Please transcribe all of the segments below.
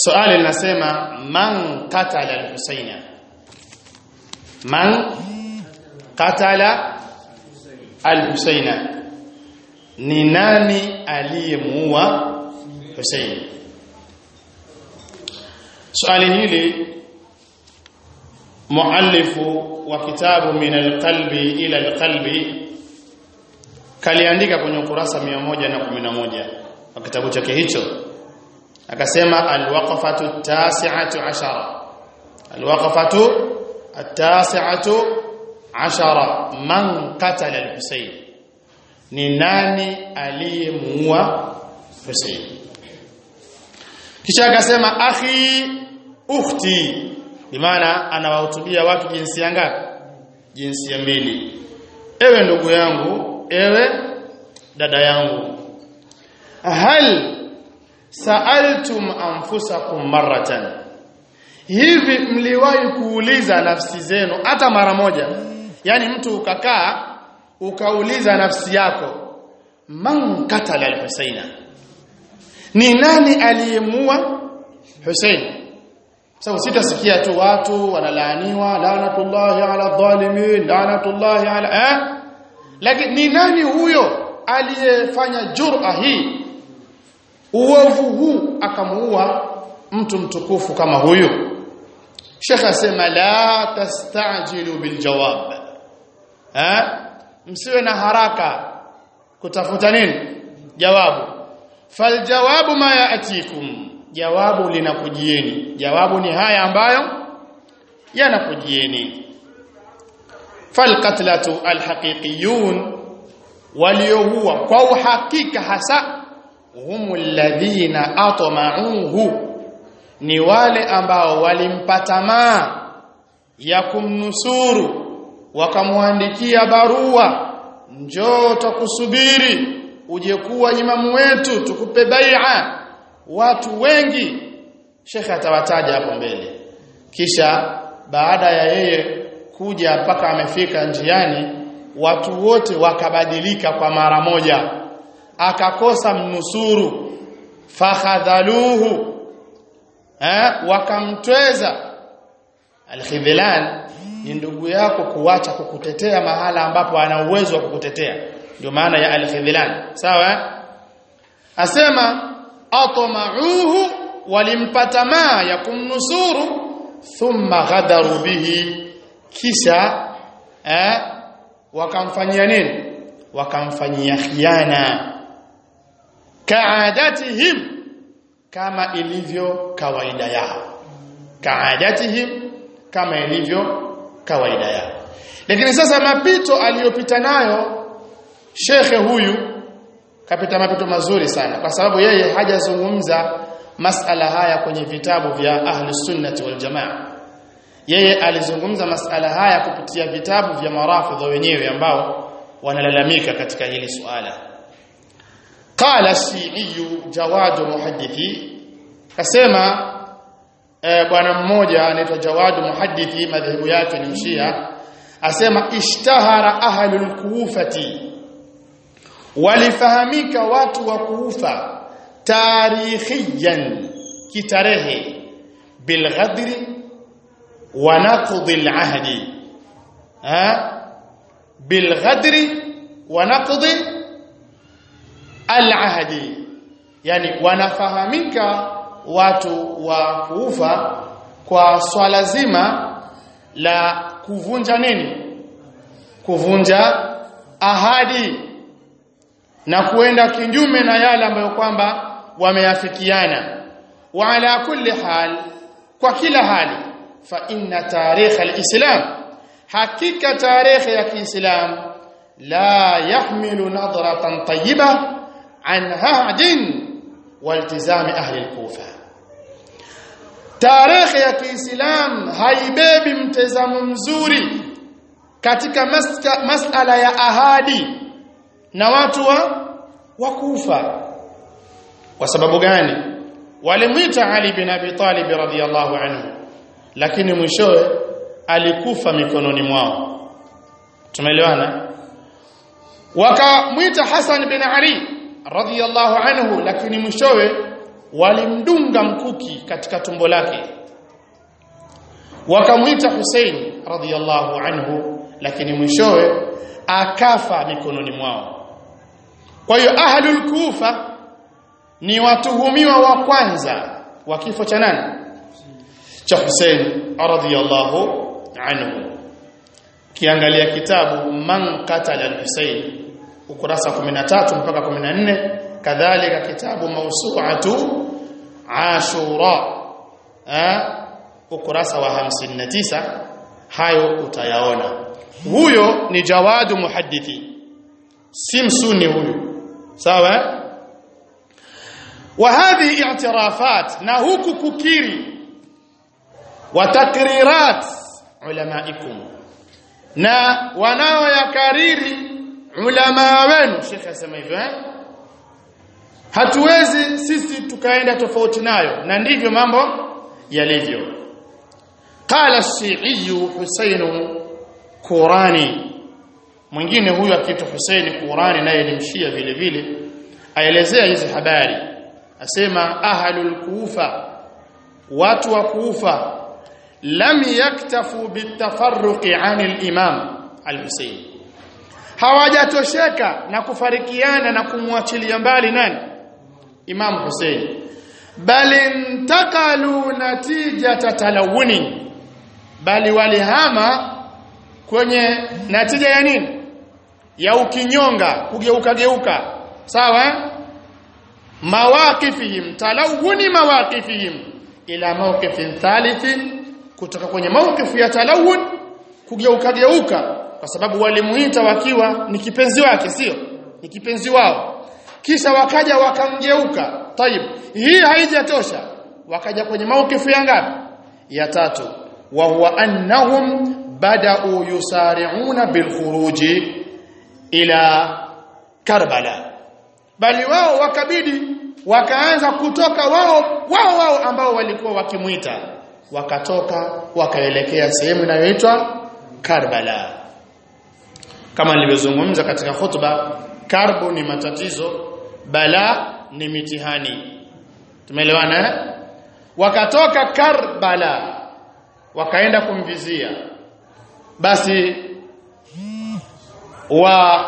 swali linasema man qatala al-Husaina man qatala al-Husaina ni nani aliyemuua Husaini swali hili muallifu wa kitabu min alqalbi ila alqalbi kaliandika kwenye ukurasa 111 wa kitabu chake hicho akasema alwaqafatu tasi'atu ashara alwaqafatu at-tasi'atu ashara man qatala al-Husayn ni nani aliyemuua Husayn kisha akasema akhi ukhti bimaana anawahutubia watu jinsia ngapi jinsia mbili ewe ndugu yangu ewe dada yangu hal sa'altum anfusakum marratan hivi mliwahi kuuliza nafsi zenu hata mara moja yani mtu ukakaa ukauliza nafsi yako man katala al-husaina ni nani aliyemua Hussein sababu sitasikia tu watu wanalaaniwa laanatullahi ala dhalimin laanatullahi ala eh lakini ni nani huyo aliyefanya jur'a hii uovu huu akamuua mtu mtukufu kama huyu Sheikh asema la tastajilu biljawab eh msiwe na haraka kutafuta nini jawabu faljawabu ma yaatikum jawabu linakujieni jawabu ni haya ambayo yanakujieni falqatlatu alhaqiqiyun waliohuwa kwa uhakika hasa humul ladhina atma'uhu ni wale ambao walimpata maa ya kumnusuru wakamwandikia barua njoo tukusubiri uje kuwa imamu wetu tukupe bai'a watu wengi shekhe atawataja hapo mbele kisha baada ya yeye kuja mpaka amefika njiani watu wote wakabadilika kwa mara moja akakosa mnusuru fakhadhaluhu eh wakamtweza alkhidlan ni ndugu yako kuacha kukutetea mahala ambapo ana uwezo wa kukutetea ndio maana ya alkhidlan sawa asema atma'uhu walimpata maa ya kumnusuru thumma ghadaru bihi kisha eh wakamfanyia nini wakamfanyia khiana kaadatihim kama ilivyo kawaida yao kaadatihim kama ilivyo kawaida yao lakini sasa mapito aliyopita nayo shekhe huyu kapita mapito mazuri sana kwa sababu yeye hajazungumza masala haya kwenye vitabu vya ahli sunnati wal jamaa yeye alizungumza masala haya kupitia vitabu vya marafidha wenyewe ambao wanalalamika katika hili suala qala shi'i jawad muhaddithi kasema e, bwana mmoja anaitwa jawad muhaddithi madhehebu yake ni mshia asema ishtahara ahlul kufati walifahamika watu wa kuufa tarikhiyan kitarehe bilghadri wa naqdi alahdi ha bilghadri wa naqdi alahdi yani wanafahamika watu wa kuufa kwa swala zima la kuvunja nini kuvunja ahadi na kuenda kinyume na yale ambayo kwamba wameafikiana wa ala kulli hal kwa kila hali fa inna tarikh alislam hakika tarehe ya kiislam la yahmilu nadratan tayyiba an hahdin waltizami ahli alkufa tarehe ya kiislam haibebi mtazamo mzuri katika masala ya ahadi na watu wa wakufa kwa sababu gani walimwita Ali bin Abi Talib radhiyallahu anhu lakini mwishowe alikufa mikononi mwao tumeelewana wakamwita Hassan bin Ali radhiyallahu anhu lakini mwishowe walimdunga mkuki katika tumbo lake wakamuita Hussein radhiyallahu anhu lakini mwishowe akafa mikononi mwao kwa hiyo ahlul kufa ni watuhumiwa wa kwanza wa kifo cha nani cha Hussein radhiyallahu anhu kiangalia kitabu man qatala al-Husayn ukurasa 13 mpaka 14 kadhalika kitabu mawsu'atu Ashura eh ukurasa wa 59 hayo utayaona huyo ni jawadu muhaddithi si msuni huyu sawa wa hadhi i'tirafat na huku kukiri wa takrirat ulamaikum na wanaoyakariri ulama wenu Sheikh asema hivyo eh hatuwezi sisi tukaenda tofauti nayo na ndivyo mambo yalivyo qala ash-shi'i Husayn Qurani mwingine huyu akiitwa Husayn Qurani naye ni mshia vile vile aelezea hizi habari asema ahlul kufa watu wa kufa lam yaktafu bitafarruqi anil imam al-Husayn hawajatosheka na kufarikiana na kumwachilia mbali nani Imam Hussein bali intakalu natijata talawuni bali walihama kwenye natija ya nini ya ukinyonga kugeuka geuka sawa mawaqifihim talawuni mawaqifihim ila mawqifin thalithin kutoka kwenye mawqifu ya talawun kugeuka geuka kwa sababu walimuita wakiwa ni kipenzi wake sio ni kipenzi wao kisha wakaja wakamgeuka tayib hii haijatosha wakaja kwenye mawqifu ya ngapi ya tatu wa huwa annahum bada'u yusari'una bil khuruji ila Karbala bali wao wakabidi wakaanza kutoka wao wao wao ambao walikuwa wakimuita wakatoka wakaelekea sehemu inayoitwa Karbala kama nilivyozungumza katika khutba karbu ni matatizo bala ni mitihani tumeelewana eh? wakatoka Karbala wakaenda kumvizia basi wa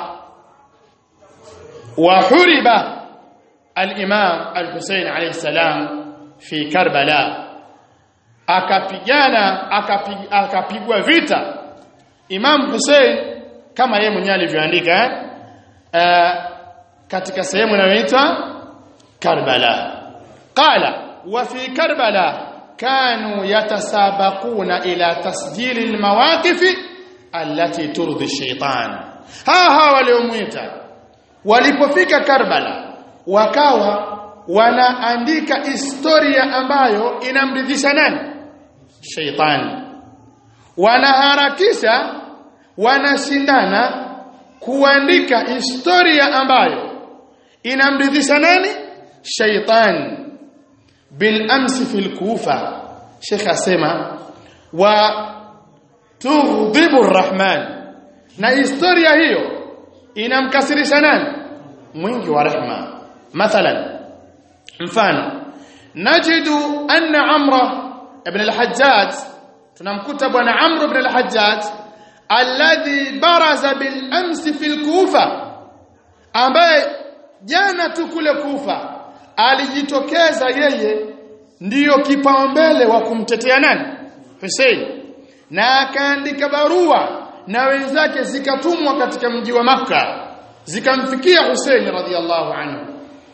وحرب الإمام الحسين عليه السلام في كربلاء akapigana akapigwa vita Imam Hussein kama yeye mwenyewe alivyoandika eh katika sehemu inayoitwa Karbala qala wa fi Karbala kanu yatasabaquna ila tasjil almawaqif allati turdi ash-shaytan ha ha waliomuita walipofika Karbala wakawa wanaandika historia ambayo inamridhisha nani sheitani wanaharakisha wanashindana kuandika historia ambayo inamridhisha nani sheitani bil amsi fil kufa Sheikh asema wa tughdhibu arrahman na historia hiyo inamkasirisha nani mwingi wa rehma mathalan mfano najidu anna amra ibn al-hajjaj tunamkuta bwana amr ibn al-hajjaj alladhi baraza bil amsi fil kufa ambaye jana tu kule kufa alijitokeza yeye ndiyo kipaumbele wa kumtetea nani Hussein na akaandika barua na wenzake zikatumwa katika mji wa maka zikamfikia Hussein radhiallahu anhu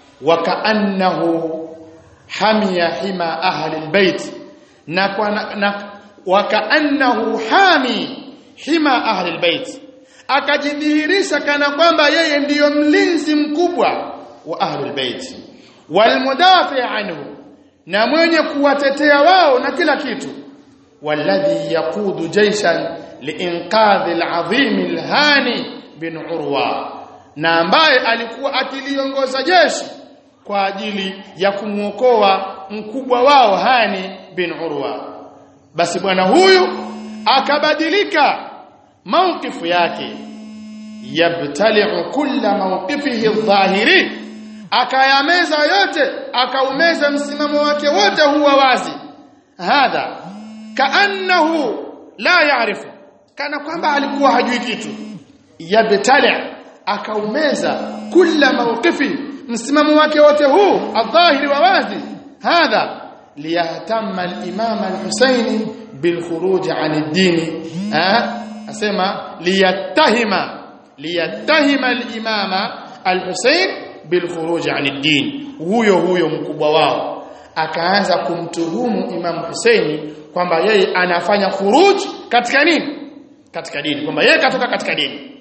wakaannahu hamia hima ahli albayt na kwa na wakaannahu hami hima ahli albayt akajidhihirisha kana kwamba yeye ndiyo mlinzi mkubwa wa ahli albayt walmudafi anhu na mwenye kuwatetea wao na kila kitu walladhi yaqudu jaishan liinqadhi alazim alhani bin urwa na ambaye alikuwa akiliongoza jeshi kwa ajili ya kumuokoa mkubwa wao Hani bin Urwa basi bwana huyu akabadilika maukifu yake yabtali'u kulla mawqifihi adh-dhahiri akayameza yote akaumeza msimamo wake wote huwa wazi hadha kaannahu la yaarifu kana kwamba alikuwa hajui kitu yabtali akaumeza kila mawqifi msimamo wake wote huu adhahiri wa wazi hadha liyahtamma al-imam al-Husaini bilkhuruj 'an ad-din asema liyattahima liyattahima al-imam al-Husain bilkhuruj 'an ad-din huyo huyo mkubwa wao akaanza kumtuhumu Imam Husaini kwamba yeye anafanya khuruj katika nini katika dini kwamba yeye katoka katika dini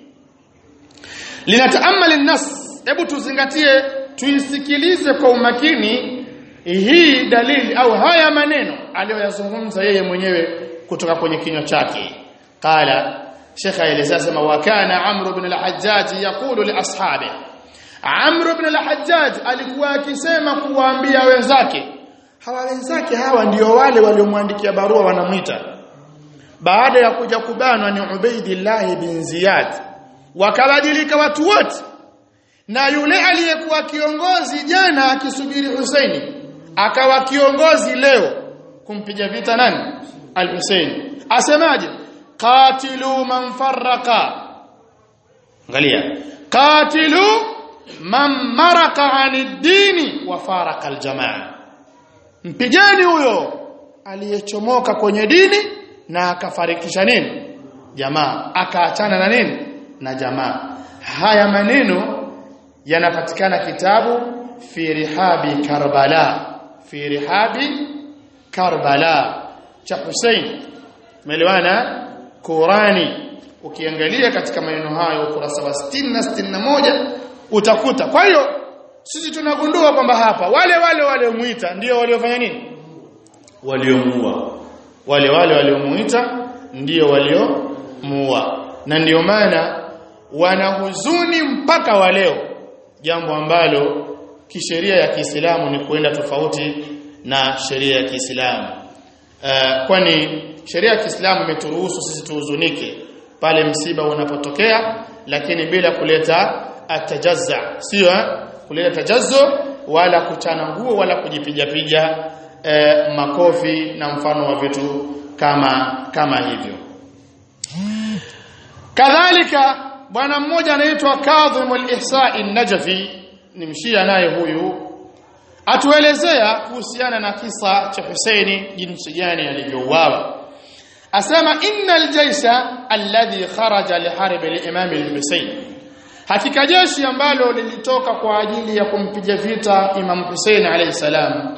linataamal an-nas hebu tuzingatie tuisikilize kwa umakini hii dalili au haya maneno aliyoyazungumza yeye mwenyewe kutoka kwenye kinywa chake qala shekha aelezea sema wa kana amr ibn al-hajjaj yaqulu li ashabi amr ibn al-hajjaj alikuwa akisema kuwaambia wenzake hawa wenzake hawa ndio wale waliomwandikia barua wanamwita baada ya kuja kubanwa ni Ubaidillah bin Ziyad wakabadilika watu wote na yule aliyekuwa kiongozi jana akisubiri Husaini akawa kiongozi leo kumpiga vita nani al-Husaini asemaje qatilu man farraqa angalia qatilu man maraka anid dini wa faraka al-jamaa mpigeni huyo aliyechomoka kwenye dini na akafarikisha nini jamaa akaachana na nini na jamaa haya maneno yanapatikana kitabu fi rihabi karbala fi rihabi karbala cha Hussein umeelewana Qurani ukiangalia katika maneno hayo ukurasa wa 60 na 61 utakuta kwa hiyo sisi tunagundua kwamba hapa wale wale waliomuita ndio waliofanya nini waliomuua wale wale waliomuita ndio waliomuua na ndio maana wana huzuni mpaka wa leo jambo ambalo kisheria ya Kiislamu ni kuenda tofauti na sheria ya Kiislamu uh, kwani sheria ya Kiislamu imeturuhusu sisi tuhuzunike pale msiba unapotokea lakini bila kuleta atajazza sio kuleta tajazzu wala kuchana nguo wala kujipiga piga eh, makofi na mfano wa vitu kama kama hivyo kadhalika bwana mmoja anaitwa Kadhim al-Ihsa'i an-Najfi ni mshia naye huyu atuelezea kuhusiana na kisa cha Husaini jinsi gani alivyouawa asema innal jaysha alladhi kharaja liharb al-imam al-Husayn hakika jeshi ambalo lilitoka kwa ajili ya kumpiga vita Imam Hussein alayhi salam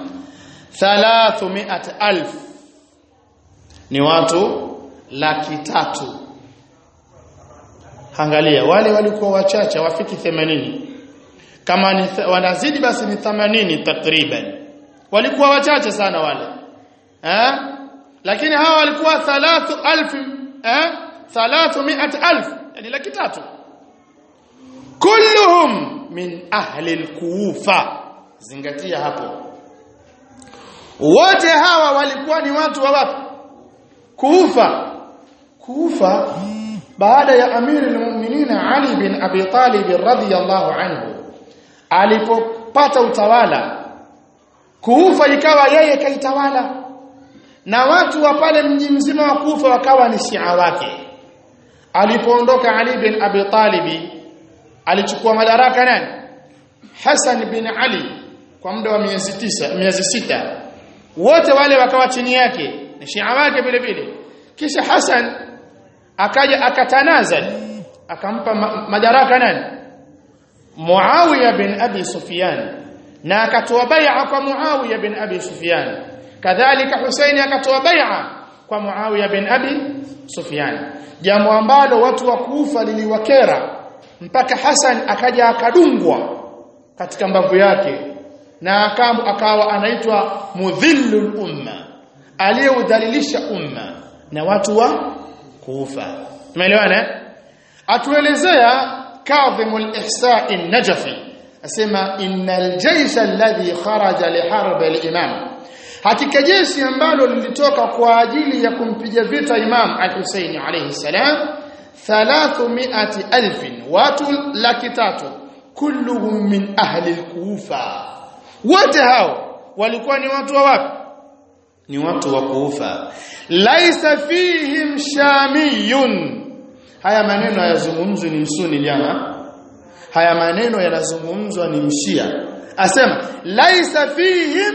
300000 ni watu laki tatu angalia wale walikuwa wachache wafiki 80 kama ni wanazidi basi ni 80 takriban walikuwa wachache sana wale eh lakini hawa walikuwa 3000 eh 300000 yani laki tatu kulluhum min ahli al-kufa zingatia hapo wote hawa walikuwa ni watu wa wapi kufa kufa baada ya amiri al-mu'minin Ali bin Abi Talib radhiyallahu anhu alipopata utawala kufa ikawa yeye kaitawala na watu wa pale mji mzima wa Kufa wakawa ni Shia wake alipoondoka Ali bin Abi Talib alichukua madaraka nani Hassan bin Ali kwa muda wa miezi tisa miezi sita wote wale wakawa chini yake ni Shia wake vile vile kisha Hassan akaja akatanazal akampa ma madaraka nani Muawiya bin Abi Sufyan na akatoa bai'a kwa Muawiya bin Abi Sufyan kadhalika Husaini akatoa bai'a kwa Muawiya bin Abi Sufyan jambo ambalo watu wa Kufa liliwakera mpaka Hassan akaja akadungwa katika mbavu yake na akawa anaitwa mudhillul umma aliyeudhalilisha umma na watu wa Kufa tumeelewana atuelezea Kadhim al-Ihsa'i an-Najfi asema innal jaysha alladhi kharaja li harb al-imam hakika jeshi ambalo lilitoka kwa ajili ya kumpiga vita Imam al-Husaini alayhi salam 300000 watu laki tatu kulluhum min ahli al-kufa wote hao walikuwa ni watu wa wapi ni watu wa kufa laisa fihim shamiyun haya maneno yazungumzwi ni msuni jana haya maneno yanazungumzwa ni mshia asema laisa fihim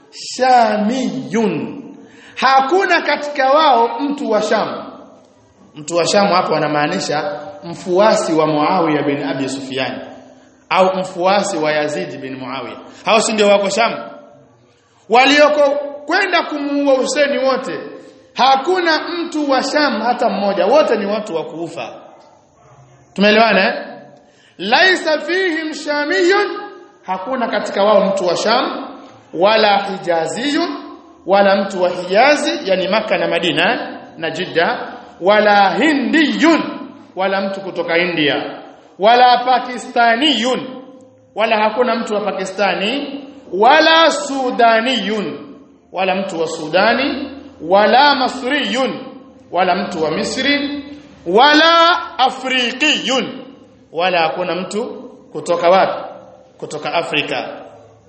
shamiyun hakuna katika wao mtu wa sham mtu wa sham hapo anamaanisha mfuasi wa Muawiya bin Abi Sufyan au mfuasi wa Yazid bin Muawiya hao si ndio wako sham walioko kwenda kumuua Huseni wote hakuna mtu wa Sham hata mmoja wote ni watu wa kuufa tumeelewana eh laisa fihim shamiyun hakuna katika wao mtu wa Sham wala hijaziyun wala mtu wa Hijazi yani maka na Madina na Jidda wala hindiyun wala mtu kutoka India wala pakistaniyun wala hakuna mtu wa Pakistani wala sudaniyun wala mtu wa Sudani wala masriyun wala mtu wa Misri wala afrikiyun wala hakuna mtu kutoka wapi kutoka Afrika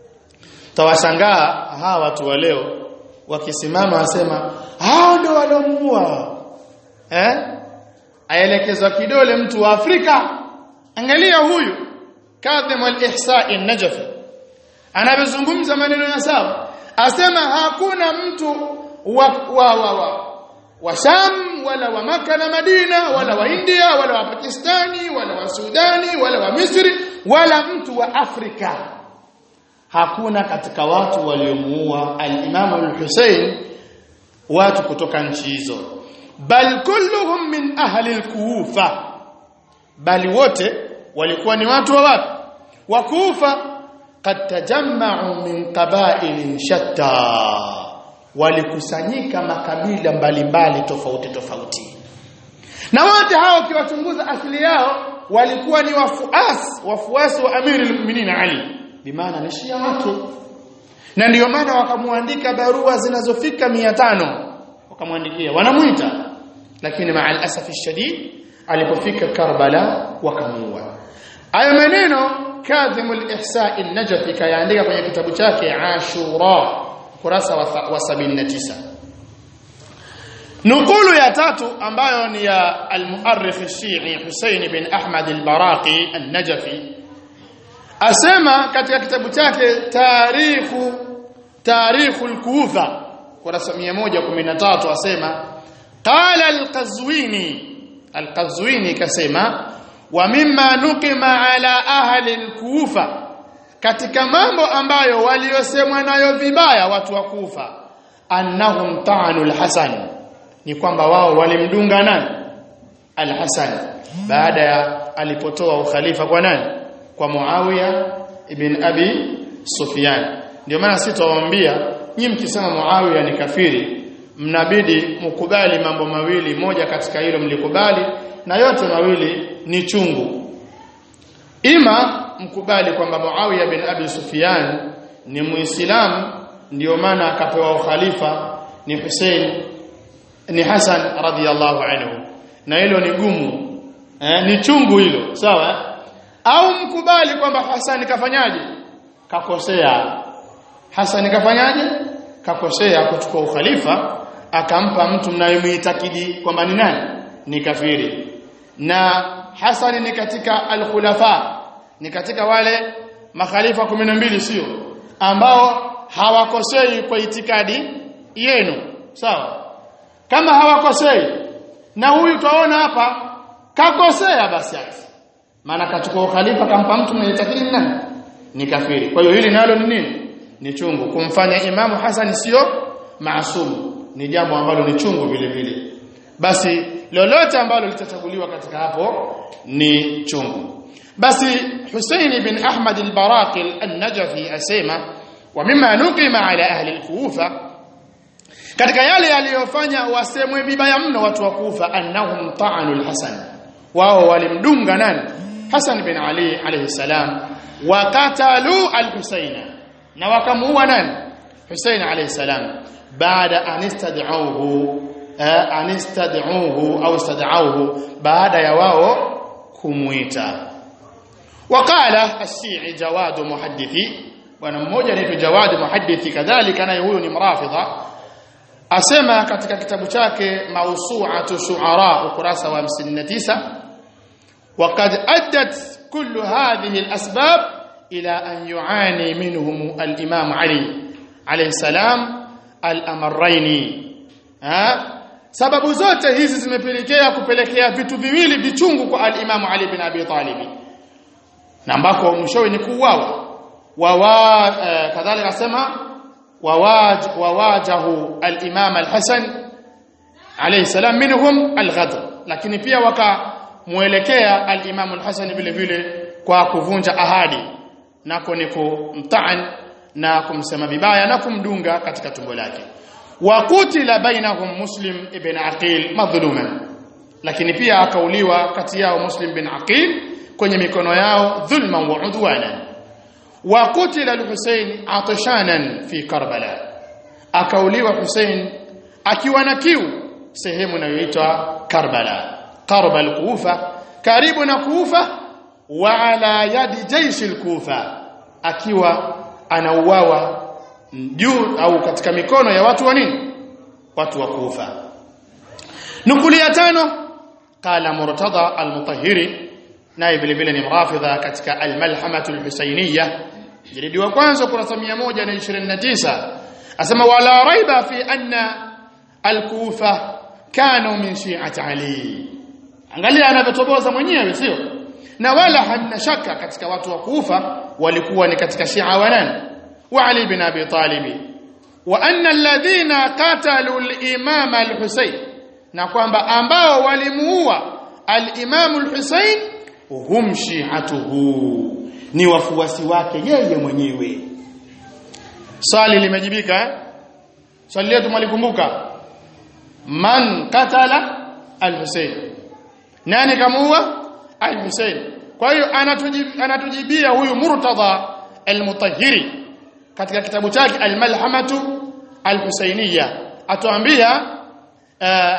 tawashangaa hawa watu wa leo wakisimama wasema hao ndio walomuua eh aelekezwa kidole mtu wa Afrika angalia huyu Kadhim al-Ihsa'i an-Najfi anavyozungumza maneno ya sawa asema hakuna mtu wa wa wa, wa, wa Sham wala wa Maka na Madina wala wa India wala wa Pakistani wala wa Sudani wala wa Misri wala mtu wa Afrika hakuna katika watu waliomuua al-Imam al-Hussein watu kutoka nchi hizo bal kulluhum min ahli al-Kufa bali wote walikuwa ni watu wa wapi wa Kufa qad tajamma'u min qaba'ilin shatta walikusanyika makabila mbalimbali tofauti tofauti na wote hao ukiwachunguza asili yao walikuwa ni wafuasi wafuasi wa Amiri al-Mu'minin Ali bimaana ni shia wake na ndiyo maana wakamwandika barua zinazofika 500 wakamwandikia wanamuita lakini ma'al asafi shadid alipofika Karbala wakamuua hayo maneno Kadhim al-Ihsa an-Najfi kayaandika kwenye kitabu chake Ashura kurasa wa, wa 79 nukulu ya tatu ambayo ni ya al-muarrikh al-Shi'i Hussein bin Ahmad al-Baraqi an-Najfi asema katika kitabu chake tarikhu tarikhu al-Kufa kurasa 113 asema qala al-Qazwini al-Qazwini kasema wa mimma nuqima ala ahli al-Kufa katika mambo ambayo waliosemwa nayo vibaya watu wa Kufa annahum ta'anu al-Hasan ni kwamba wao walimdunga nani al-Hasan baada ya alipotoa ukhalifa kwa nani kwa Muawiya ibn Abi Sufyan ndio maana sitawaambia nyinyi mkisema Muawiya ni kafiri mnabidi mkubali mambo mawili moja katika hilo mlikubali na yote mawili ni chungu ima mkubali kwamba Muawiya bin Abi Sufyan ni muislamu ndio maana akapewa ukhalifa ni Hussein ni Hassan radhiyallahu anhu na hilo ni gumu eh, ni chungu hilo sawa au mkubali kwamba Hassan kafanyaje kakosea Hassan kafanyaje kakosea kuchukua ukhalifa akampa mtu mnayemuitakidi kwamba ni nani ni kafiri na Hassan ni katika al-khulafa ni katika wale makhalifa 12 sio ambao hawakosei kwa itikadi yenu sawa kama hawakosei na huyu tuaona hapa kakosea basi ati maana kachukua ukhalifa kampa mtu mwenye itikadi nani ni kafiri kwa hiyo hili nalo ni nini ni chungu kumfanya imamu Hassan sio maasumu ni jambo ambalo ni chungu vile vile basi lolote ambalo litachaguliwa katika hapo ni chungu basi Hussein bin Ahmad al-Baraqi an-Najfi asema wa mimma nuqima ala ahli al-Kufa katika yale yaliyofanya wasemwe vibaya mno watu wa Kufa annahum ta'anu al-Hasan wao walimdunga nani Hasan bin Ali alayhi salam wa qatalu al-Husaina na wakamuua nani Hussein alayhi salam baada an istad'uhu an istad'uhu au istad'uhu baada ya wao kumuita waqala as-Shi'i Jawad muhaddithi bwana mmoja anaitwa Jawad muhaddithi kadhalika naye huyo ni mrafidha asema katika kitabu chake Mawsu'atu Shu'ara ukurasa wa 59 وقد أدت كل هذه الأسباب إلى أن يعاني منهم الإمام علي عليه السلام الأمرين ها sababu zote hizi zimepelekea kupelekea vitu viwili vichungu kwa al-Imam Ali bin Abi Talib na ambako mwishowe ni kuuawa wawa uh, kadhalika asema wawaj wawajahu al-Imam al-Hasan alayhi salam minhum al-ghadr lakini pia wakamuelekea al-Imam al-Hasan vile vile kwa kuvunja ahadi nako ni kumtaan na kumsema vibaya na kumdunga katika tumbo lake wakutila bainahum muslim ibn aqil madhluman lakini pia akauliwa kati yao muslim bin aqil kwenye mikono yao dhulman wa udwanan wakutila al-husayn atashanan fi karbala akauliwa husayn akiwa na kiu sehemu inayoitwa karbala karbal kufa karibu na kufa wa ala yadi jaishi al-kufa akiwa anauawa juu au katika mikono ya watu wa nini watu wa kufa nukuli ya tano qala murtada al-mutahhiri naye vile vile ni mrafidha katika al-malhamatu al-husayniyah jilidi wa kwanza kurasa 129 asema wala raiba fi anna al-kufa kanu min shi'ati ali angalia anavyotoboza mwenyewe sio na wala hamna shaka katika watu wa kufa walikuwa ni katika shia wa nani وعلي بن ابي طالب وان الذين قتلوا الامام الحسين na kwamba ambao walimuua al-Imam al-Husayn hum shi'atuhu ni wafuasi wake yeye mwenyewe swali limejibika eh? swali letu malikumbuka man qatala al-Husayn nani kamuua al-Husayn kwa hiyo anatujibia huyu Murtada al-Mutahhiri katika kitabu chake al-Malhamatu al-Husainiyya atuambia uh,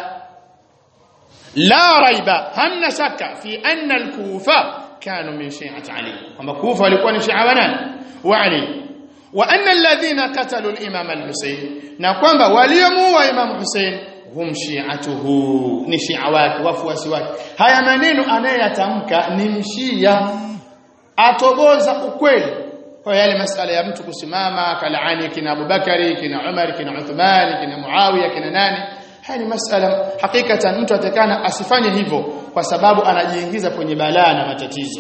la raiba hamna shaka fi anna al-Kufa kanu min shi'ati Ali kwamba Kufa walikuwa ni shi'a wa nani wa Ali wa anna alladhina qatalu al-Imam al-Husayn na kwamba waliomuua Imam Hussein hum shi'atuhu ni shi'a wake wafuasi wake haya maneno anayeyatamka ni mshia atoboza ukweli kwa yale masala ya mtu kusimama kalaani kina Abubakari kina Umar kina Uthman kina Muawiya kina nani haya ni masala hakikatan mtu atakana asifanye hivyo kwa sababu anajiingiza kwenye balaa na matatizo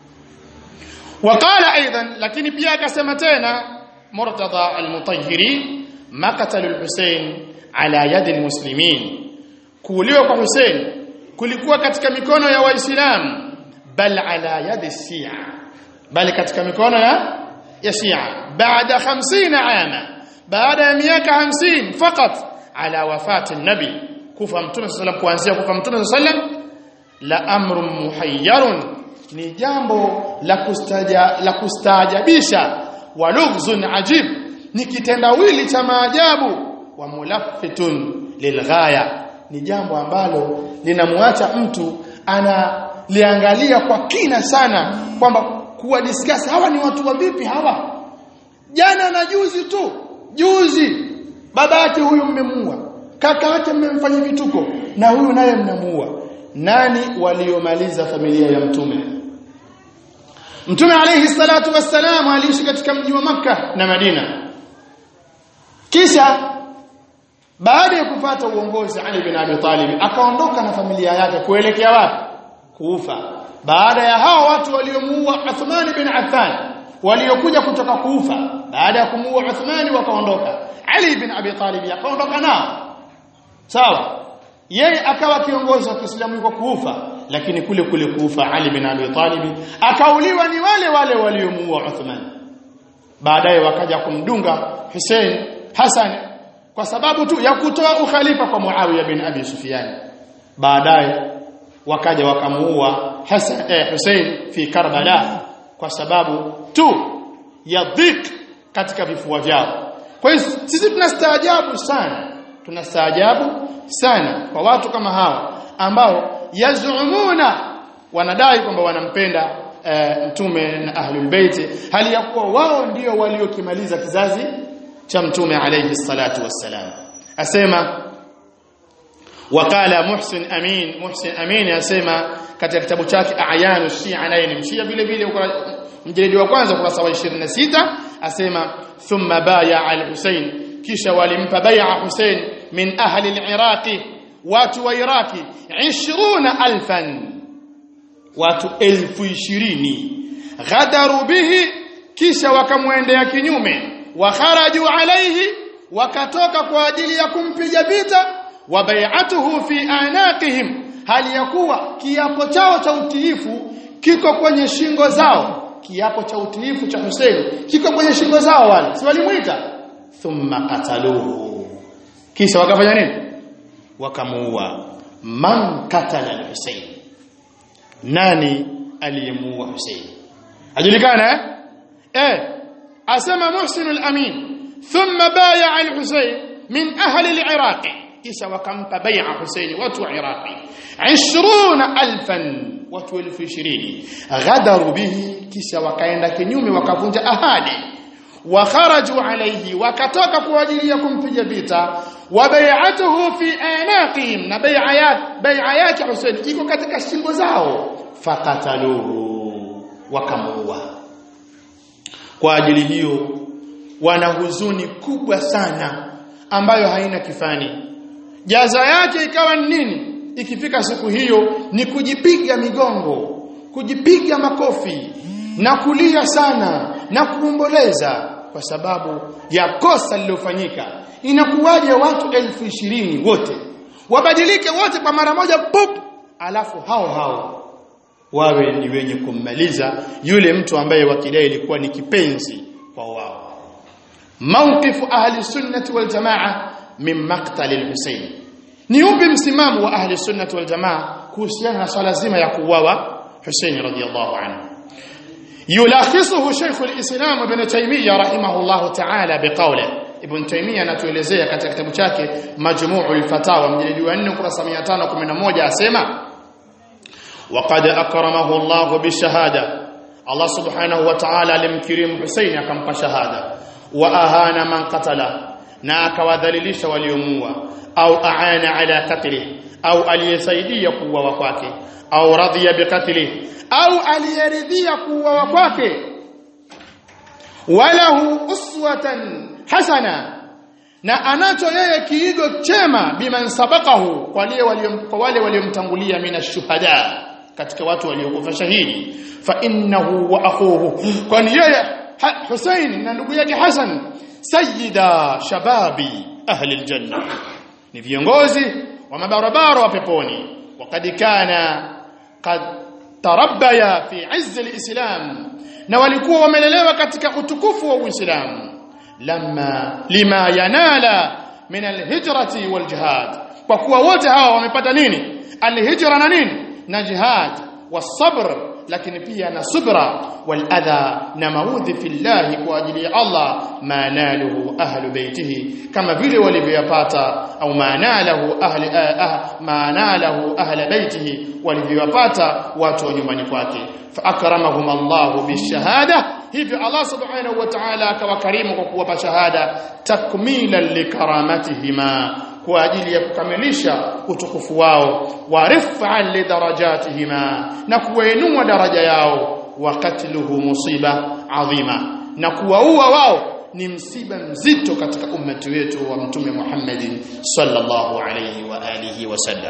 وقال ايضا lakini pia akasema tena Murtada al-Mutahhiri maqtalu al-Husayn ala yadi al-muslimin kuuliwa kwa Hussein kulikuwa katika mikono ya waislamu bal ala yadi shia bali katika mikono ya ya Shia baada 50 ama baada ya miaka 50 fakat ala wafati nabi kufa mtume sallam kuanzia kufa mtume sallam la amrun muhayyarun ni jambo la kustaja la kustaajabisha wa lughzun ajib ni kitendawili cha maajabu wa mulaffitun lilghaya ni jambo ambalo linamwacha mtu analiangalia kwa kina sana kwamba kuwa discuss hawa ni watu wa vipi hawa jana na juzi tu juzi baba yake huyu mmemua kaka yake mmemfanya vituko na huyu naye mnamuua nani waliomaliza familia ya mtume mtume alayhi salatu wassalam aliishi katika mji wa maka na Madina kisha baada ya kupata uongozi Ali bin Abi Talib akaondoka na familia yake kuelekea wapi kuufa baada ya hao watu waliomuua Uthman bin Affan waliokuja kutoka kuufa baada ya kumuua Uthman wakaondoka Ali bin Abi Talib akaondoka nao sawa yeye akawa kiongozi wa Kiislamu yuko kuufa lakini kule kule kuufa Ali bin Abi Talib akauliwa ni wale wale waliomuua Uthman baadaye wakaja kumdunga Hussein Hassan kwa sababu tu ya kutoa ukhalifa kwa Muawiya bin Abi Sufyan baadaye wakaja wakamuua Hassan eh, Hussein fi Karbala kwa sababu tu ya dhik katika vifua vyao kwa hiyo sisi tunastaajabu sana tunastaajabu sana kwa watu kama hawa ambao yazumuna wanadai kwamba wanampenda uh, mtume na ahlul bait hali ya kuwa wao ndio waliokimaliza kizazi cha mtume alayhi salatu wassalam asema wakala muhsin amin muhsin amin asema katika kitabu chake ayanu shia naye ni mshia vile vile mjeledi wa kwanza ukurasa wa 26 asema thumma baya al-Husayn kisha walimpa bai'a Husayn min ahli al-Iraqi watu wa Iraki 20000 watu elfu ishirini ghadaru bihi kisha wakamwendea kinyume wa kharaju alayhi wakatoka kwa ajili ya kumpiga vita wa bai'atuhu fi anaqihim hali ya kuwa kiapo chao cha utiifu kiko kwenye shingo zao kiapo cha utiifu cha Hussein kiko kwenye shingo zao wale si walimuita thumma qataluhu kisha wakafanya nini wakamuua man katala al-Hussein nani aliyemuua Hussein ajulikana eh eh asema Muhsin al-Amin thumma baya al-Hussein min ahli al-Iraq kisha wakampa bai'a Hussein watu wa Iraqi 20000 watu 20000 ghadaru bihi kisha wakaenda kinyume wakavunja ahadi wa kharaju alayhi wakatoka kwa ajili ya kumpiga vita wa bai'atuhu fi anaqihim na bai'a yake bai'a yake Hussein iko katika shingo zao fakataluhu wakamuua kwa ajili hiyo wana huzuni kubwa sana ambayo haina kifani jaza yake ikawa ni nini ikifika siku hiyo ni kujipiga migongo kujipiga makofi na kulia sana na kuomboleza kwa sababu ya kosa lililofanyika inakuwaje watu elfu ishirini wote wabadilike wote kwa mara moja pop alafu hao hao wawe ni wenye kummaliza yule mtu ambaye wakidai ilikuwa ni kipenzi kwa wao mawqifu ahli sunnati wal jamaa min maqtal al-Husayn ni upi msimamo wa ahli sunnati wal jamaa kuhusiana na swala zima ya kuuawa Hussein radhiyallahu anhu yulakhisuhu Sheikh al-Islam Ibn Taymiyyah rahimahullah ta'ala biqawli Ibn Taymiyyah anatuelezea katika kitabu chake Majmu'ul Fatawa mjilidi wa 4 kurasa 511 asema وقد أكرمه الله بالشهادة الله سبحانه وتعالى alimkirimu Hussein akampa shahada wa ahana man qatala na akawadhalilisha waliomuua au aana ala katli au aliyesaidia kuuawa kwake au radhiya biqatli au aliyeridhia kuuawa kwake walahu uswatan hasana na anacho yeye kiigo chema biman sabaqahu kwa wale waliomtangulia mina shuhada katika watu waliokufa shahidi fa innahu wa akhuhu kwani yeye Hussein na ndugu yake Hassan sayyida shababi ahli aljanna ni viongozi wa mabarabara wa peponi wakad kana qad tarabbaya fi izz alislam na walikuwa wamelelewa katika utukufu wa Uislamu lamma lima yanala min alhijrati waljihad kwa kuwa wote hawa wamepata nini alhijra na nini na jihad wasabr lakini pia na subra wal adha na maudhi fillahi kwa ajili ya Allah manaluhu ahlu baitihi kama vile walivyoyapata au manalahu ahli ah, manalahu ahli baitihi walivyoyapata watu wa nyumbani kwake fa akramahum Allah bishahada hivyo Allah subhanahu wa ta'ala akawakarimu kwa kuwapa shahada takmilan likaramatihima kwa ajili ya kukamilisha utukufu wao wa rif'an lidarajatihima na kuwainua daraja yao wa katluhu musiba adhima na kuwaua wao ni msiba mzito katika ummati wetu wa mtume Muhammad sallallahu alayhi wa alihi wasallam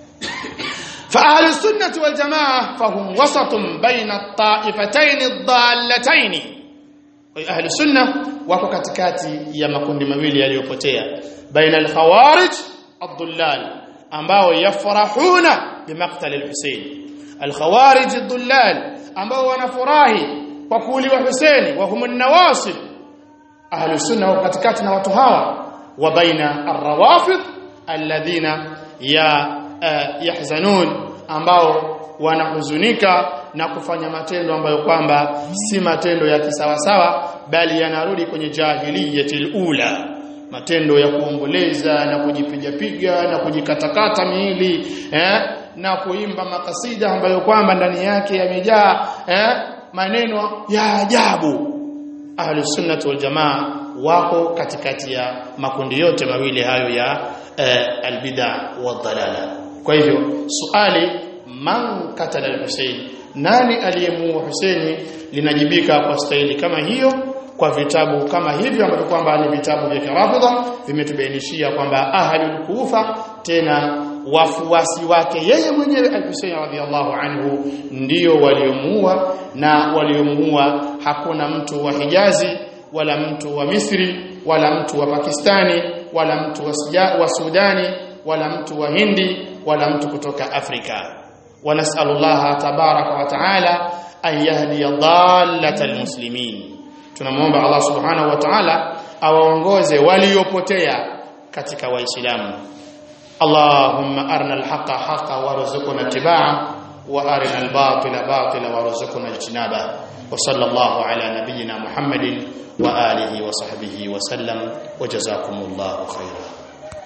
فأهل السنة والجماعة فهم وسط بين الطائفتين الضالتين أهل السنة wako katikati ya makundi mawili yaliyopotea baina al-khawarij ad-dullal ambao yafrahuna bimaqtal al-Husayn al-khawarij ad-dullal ambao wanafurahi kwa kuuliwa Husaini wa hum an-nawasib ahlu sunna wako katikati na watu hawa wa baina ar-rawafid alladhina ya uh, yahzanun ambao wanahuzunika na kufanya matendo ambayo kwamba si matendo ya kisawasawa bali yanarudi kwenye jahiliyatil ula matendo ya kuomboleza na kujipiga piga na kujikatakata miili eh na kuimba makasida ambayo kwamba ndani yake yamejaa eh, maneno ya ajabu ahli sunnah wal jamaa wako katikati ya makundi yote mawili hayo ya eh, albid'a wadhalala kwa hivyo suali man katala al-Husayn nani aliyemuua Husaini linajibika kwa staili kama hiyo kwa vitabu kama hivyo ambavyo kwamba ni vitabu vya Kirafidha vimetubainishia kwamba ahlul Kufa tena wafuasi wake yeye mwenyewe al-Husayn radhiyallahu anhu ndio waliomuua na waliomuua hakuna mtu wa Hijazi wala mtu wa Misri wala mtu wa Pakistani wala mtu wa, Suja, wa Sudani wala mtu wa Hindi wala mtu kutoka Afrika ونسأل الله تبارك وتعالى أن يهدي ضالة المسلمين tunamwomba Allah subhanahu wa ta'ala awaongoze waliopotea katika waislamu Allahumma arina alhaqa haqa warzuqna ittiba'a wa arina albatila batila warzuqna ijtinaba wa sallallahu ala nabiyyina Muhammadin wa alihi wa sahbihi wa sallam wa jazakumullahu khairan